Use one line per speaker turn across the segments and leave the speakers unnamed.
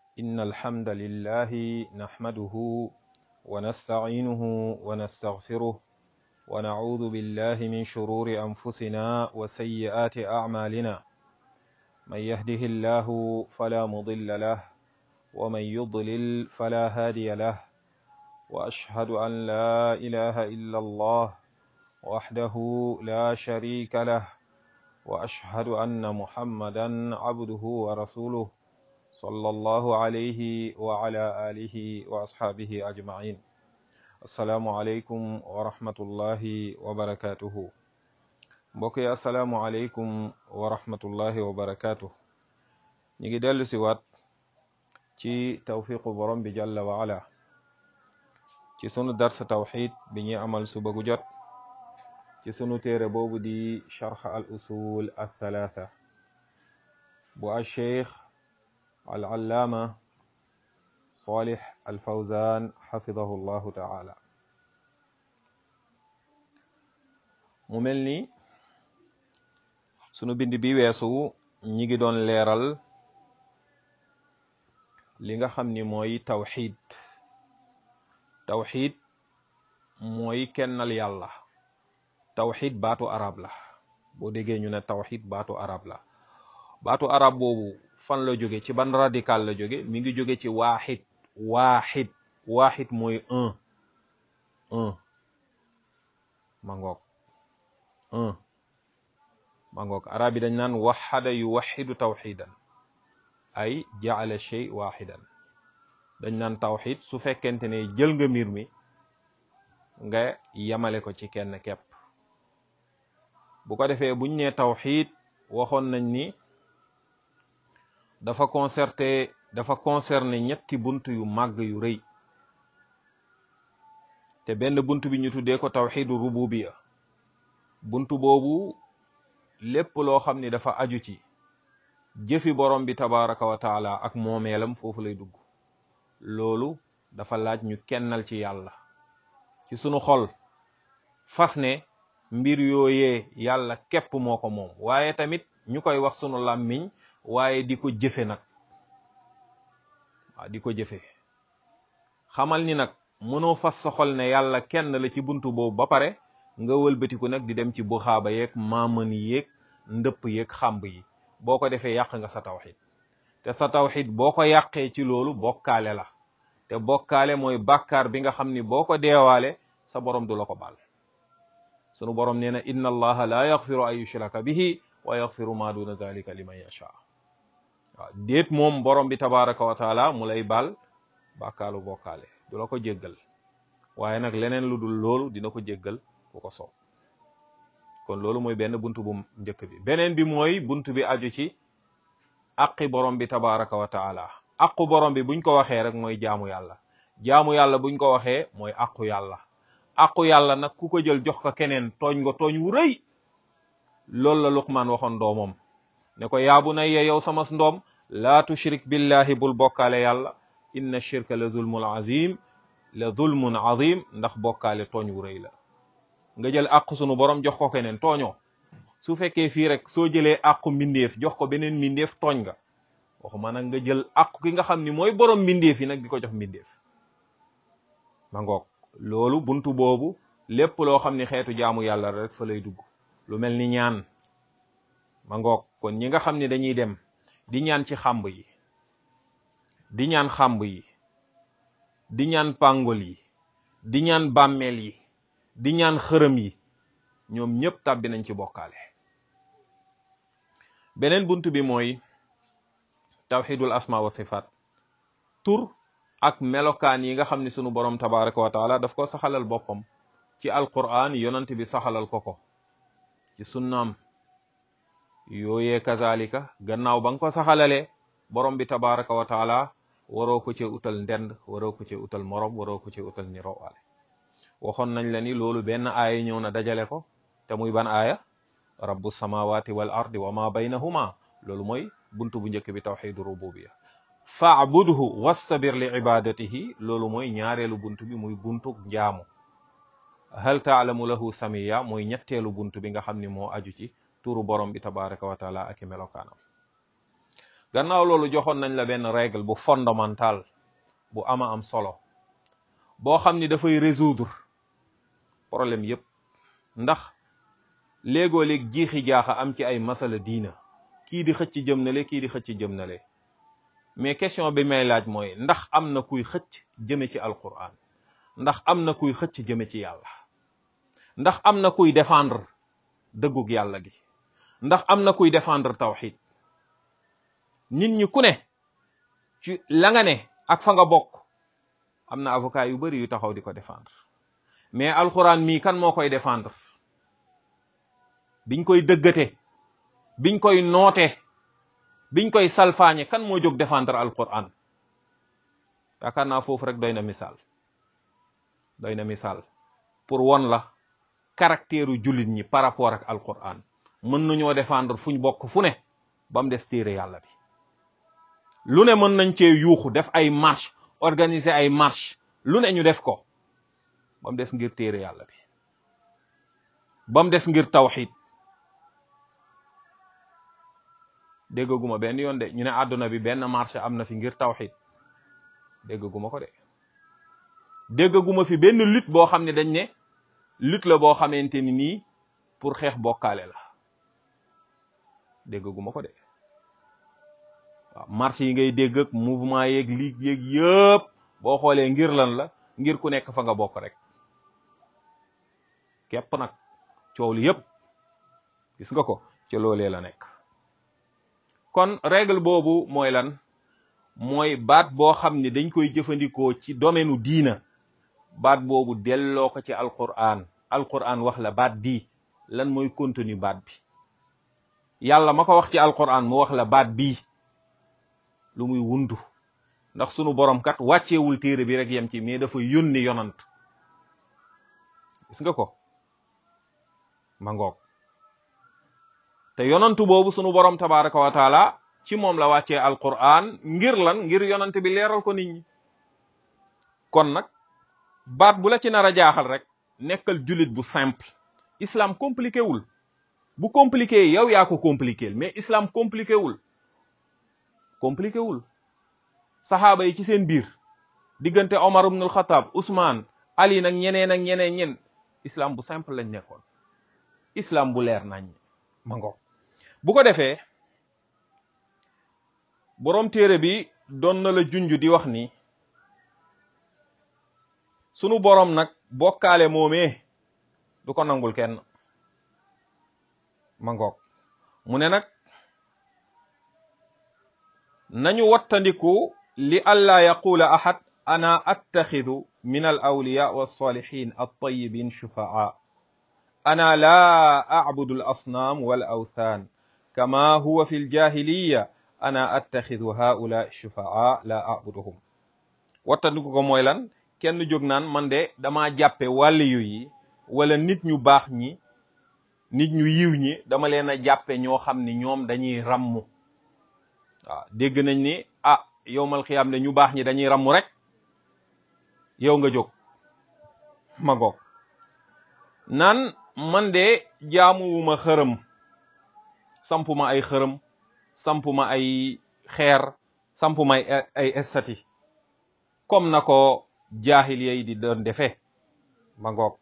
إن الحمد لله نحمده ونستعينه ونستغفره ونعوذ بالله من شرور أنفسنا وسيئات أعمالنا من يهده الله فلا مضل له ومن يضلل فلا هادي له وأشهد أن لا إله إلا الله وحده لا شريك له وأشهد أن محمدا عبده ورسوله صلى الله عليه وعلى آله وأصحابه أجمعين السلام عليكم ورحمة الله وبركاته mbokk yi asalaamualeykum wa rahmatullahi wa barakaatu ñu ngi dellu si waat ci tawfiqu borom bi jalla wa ala ci sunu dars tawxid bi ñuy amal suba gu jot ci sunu téere boobu di charx al usul al thalatha bu al cheikh al allaama salih al fawzan xafidahu llahu taala mu mel ni sunu bind bi weesu ñi ngi doon leeral li nga xam ni mooy tawxid tawxid mooy kennal yàlla tawxid baatu arab la boo déggee ñu ne tawxid baatu arab la baatu arab boobu fan la jóge ci ban radical la jóge mi ngi jóge ci waaxid waaxid waaxid mooy un un ma ngoog un ma ngoog arab yi dañ naan waxada yu waxidu tawxidan ay jaala shay waxidan dañ naan tawxid su fekkente ne jël nga mbir mi nga yamale ko ci kenn kepp bu ko defee buñ ne tawxid waxoon nañ ni dafa concerté dafa concerné ñetti bunt yu màgg yu rëy te benn bunt bi ñu tuddee ko tawxidu rububiya bunt boobu lépp loo xam ni dafa aju ci jëfi borom bi tabaraka wa taala ak moomeelam foofu lay dugg loolu dafa laaj ñu kennal ci yàlla ci sunu xol fas ne mbir yooyee yàlla képp moo ko moom waaye tamit ñu koy wax sunu làmmiñ waaye di ko jëfe nag waaw di ko jëfe xamal ni nag mënoo fas sa xol ne yàlla kenn la ci buntu boobu ba pare nga wëlbatiku nag di dem ci buxaaba yeeg maamën yeeg ndëpp yeeg xàmb yi boo ko defee yàq nga sa tawxid te sa tawxid boo ko yàqee ci loolu bokkaale la te bokkaale mooy bàkkaar bi nga xam ni boo ko deewaale sa borom du la ko baal sunu borom nee na inna allaha la yaxfiru an yushraka bihi wa yaxfiru ma duna dalika liman yasha waaw déet moom borom bi tabaraka wa taala mu lay baal bàkkaalu bokkaale du la ko jéggal waaye nag leneen lu dul loolu dina ko jéggal ku ko soob kon loolu mooy benn bunt bu njëkk bi beneen bi mooy bunt bi aju ci aqi borom bi tabaraka wa taala aqu borom bi buñ ko waxee rek mooy jaamu yàlla jaamu yàlla buñ ko waxee mooy aqu yàlla aqu yàlla nag ku ko jël jox ko keneen tooñ nga tooñ wu rëy loolu la Luqmaan waxoon doomam ne ko yaabu na ye yow sama ndoom laa tushrik billahi bul bokkaale yàlla inna shirka la zulmun azim la zulmun azim ndax bokkaale tooñ wu rëy la nga jël àqu sunu borom jox ko keneen tooñoo su fekkee fii rek soo jëlee àqu mbindeef jox ko beneen mbindeef tooñ nga waxuma nag nga jël àqu ki nga xam ni mooy borom mbindeef yi nag di ko jox mbindeef ma ngoog loolu buntu boobu lépp loo xam ni xeetu jaamu yàlla rek fa lay dugg lu mel ni ñaan ma ngoog kon ñi nga xam ni dañuy dem di ñaan ci xàmb yi di ñaan xàmb yi di ñaan pàngol yi di ñaan bàmmeel yi di ñaan xërëm yi ñoom ñëpp tàbbi nañ ci bokkaale beneen bunt bi mooy tawxidul asma wa sifaat tur ak melokaan yi nga xam ne sunu borom tabaraka wa taala daf ko saxalal boppam ci alquran yonant bi saxalal ko ko ci sunnaam yooyee kazalika gannaaw ba nga ko saxalalee borom bi tabaraka wa taala waroo ko ci utal ndend waroo ko ci utal morom waroo ko ci utal ni rowaale waxoon nañ la ni loolu benn aaya ñëw na dajale ko te muy ban aaya rabbu samawati wal ardi wa ma baynahuma loolu mooy buntu bu njëkk bi tawxidu rububiya faabudhu wastabir li ibadatihi loolu mooy ñaareelu buntu bi muy buntu njaamu hal taalamu lahu samiya mooy ñetteelu buntu bi nga xam ni moo aju ci turu borom bi tabaraka wa taala ak i melokaanam gannaaw loolu joxoon nañ la benn règle bu fondamental bu ama am solo boo xam ni dafay résoudre problème yépp ndax léegoo léeg jiixi jaaxa am ci ay masala diina kii di xëcc jëm na le kii di xëcc jëm na le mais question bi may laaj mooy ndax am na kuy xëcc jëme ci alquran ndax am na kuy xëcc jëme ci yàlla ndax am na kuy défendre dëggug yàlla gi ndax am na kuy défendre tawxid nit ñi ku ne ci la nga ne ak fa nga bokk am na avocat yu bari yu taxaw di ko défendre mais alquran mii kan moo koy défendre biñ koy dëggate biñ koy noote biñ koy salfaañe kan moo jóg défendre alquran yaakaar naa foofu rek doy na misaal doy na misaal pour won la caractère u jullit ñi par rapport ak alquran mën nañoo défendre fuñ bokk fu ne ba mu des téere yàlla bi lu ne mën nañ cee yuuxu def ay marche organiser ay marche lu ne ñu def ko ba mu des ngir téere yàlla bi ba mu des ngir tawxid déggaguma benn yoon de ñu ne àdduna bi benn marché am na fi ngir tawxid déggaguma ko de déggaguma fi benn lutte boo xam ne dañ ne lutte la boo xamante ni nii pour xeex bokkaale la déggaguma ko de waaw marché yi ngay dégg ak mouvement yeeg ligue yeeg yëpp boo xoolee ngir lan la ngir ku nekk fa nga bokk rek képp nag coow li yëpp gis nga ko ca loolee la nekk kon règle boobu mooy lan mooy baat boo xam ne dañ koy jëfandikoo ci domaine u diina baat boobu delloo ko ci alquran alquran wax la baat bii lan mooy contenu baat bi yàlla ma ko wax ci alquran mu wax la baat bii lu muy wundu ndax sunu borom kat wàcceewul téere bi rek yem ci mais dafa yónni yonant gis nga ko ma ngoog te yonantu boobu sunu borom tabaraka wa taala ci moom la wàccee alquran ngir lan ngir yonant bi leeral ko nit ñi kon nag baat bu la ci nar a jaaxal rek nekkal jullit bu simple islam compliqué wul bu compliqué yow yaa ko compliqué mais islam compliqué wul compliqué wul saxaaba yi ci seen biir diggante Omar ibn al-Khattab Ousmane Ali nag ñeneen ak ñeneen ñen islam bu simple lañ nekkoon islam bu leer nañ ma ngo bu ko defee boroom téere bi doon na la junj di wax ni sunu boroom nag bokkaale moomee du ko nangul kenn ma ngoog mu ne nag nañu wattandiku li alla yaqula ahad ana attaxidu min al awliya walsalihin altayibin shufaa ana la acbudu al asnaam wal awthan kama huwa fi ljahiliya ana attaxidu haula shufaa la acbuduhum wattandiku ko mooy lan kenn jóg naan man de dama jàppe wàlliyu yi wala nit ñu baax ñi nit ñu yiw ñi dama leen a jàppe ñoo xam ni ñoom dañuy rammu waaw dégg nañ ni ah yowmal xiyaam ne ñu baax ñi dañuy rammu rek yow nga jóg ma goog naan man de jaamuwuma xërëm sampuma ay xërëm sampuma ay xeer sampuma ay ay estati comme na ko jaahil yi di doon defee ma ngoog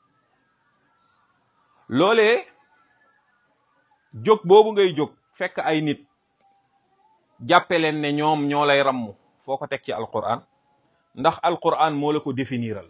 loolee jóg boobu ngay jóg fekk ay nit jàppe leen ne ñoom ñoo lay ramm foo ko teg ci alquran ndax alquran moo la ko définiral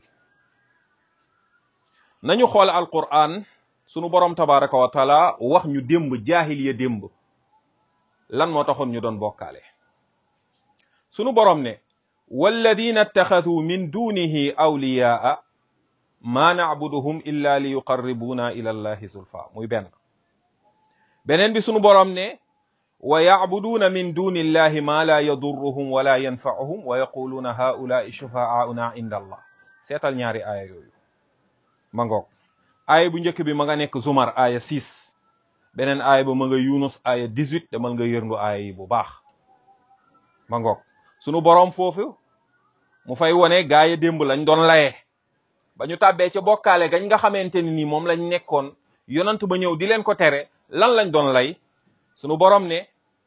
nañu xool alquran sunu borom tabaraka wa taala wax ñu démb jaahil ya démb lan moo taxoon ñu doon bokkaale sunu borom ne walladina ittaxaduu min dunihi awliyaa ma nacbuduhum illa li yuqarribuna ila allahi zulfa muy benn beneen bi sunu borom ne wa yacbuduuna min duni illahi ma la yadurruhum wala yanfacuhum wa yaquluuna haulaai shufaauna inda allah seetal ñaari aaya yooyu ma ngoog aaya bu njëkk bi ma nga nekk zumar aaya 6 beneen aaya ba ma nga yunus aaya 18 demal nga yërndu aaya yi bu baax ma ngoog sunu borom foofu mu fay wone gaa ya démb lañ doon laye ba ñu tàbbee ca bokkaale gañ nga xamante ni nii moom lañ nekkoon yonant ba ñëw di leen ko tere lan lañ doon lay sunu borom ne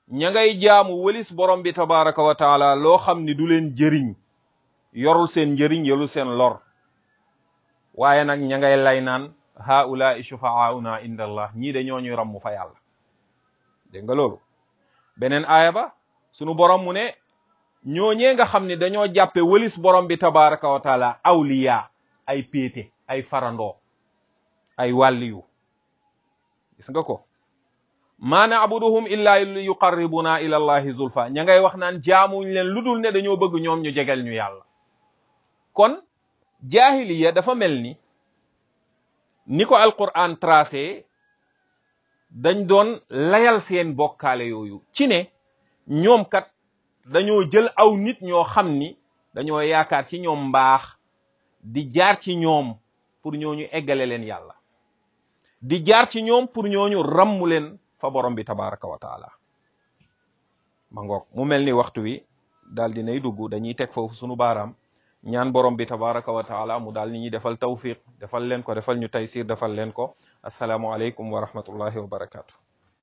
ña ngay jaamu wëlis borom bi tabaraka wa taala loo xam ni du leen jëriñ yorul seen njëriñ yorul seen lor waaye nag ña ngay lay naan haulaai shufaauna inda allah ñii de ñooñuy ramm fa yàlla dégg nga loolu beneen aaya ba sunu borom mu ne ñooñee nga xam ne dañoo jàppe wëlis borom bi tabaraka wa taala awliya ay péete ay farandoo ay wàlliyu gis nga ko maa na'buduhum illa li yuqarribuna ila allahi zulfa ña ngay wax naan jaamuñ leen lu dul ne dañoo bëgg ñoom ñu jegel ñu yàlla kon jaahiliya dafa mel ni ni ko alquran tracé dañ doon layal seen bokkaale yooyu ci ne ñoom kat dañoo jël aw nit ñoo xam ni dañoo yaakaar ci ñoom mbaax di jaar ci ñoom pour ñooñu eggale leen yàlla di jaar ci ñoom pour ñooñu rammu leen fa borom bi tabaraka wa taala ma ngoog mu mel ni waxtu wi daal dinay dugg dañuy teg foofu sunu baaraam ñaan borom bi tabaraka wa taala mu daal ni ñuy defal tawfiq defal leen ko defal ñu taysir defal leen ko asalaamu aleykum wa rahmatullahi wa barakatu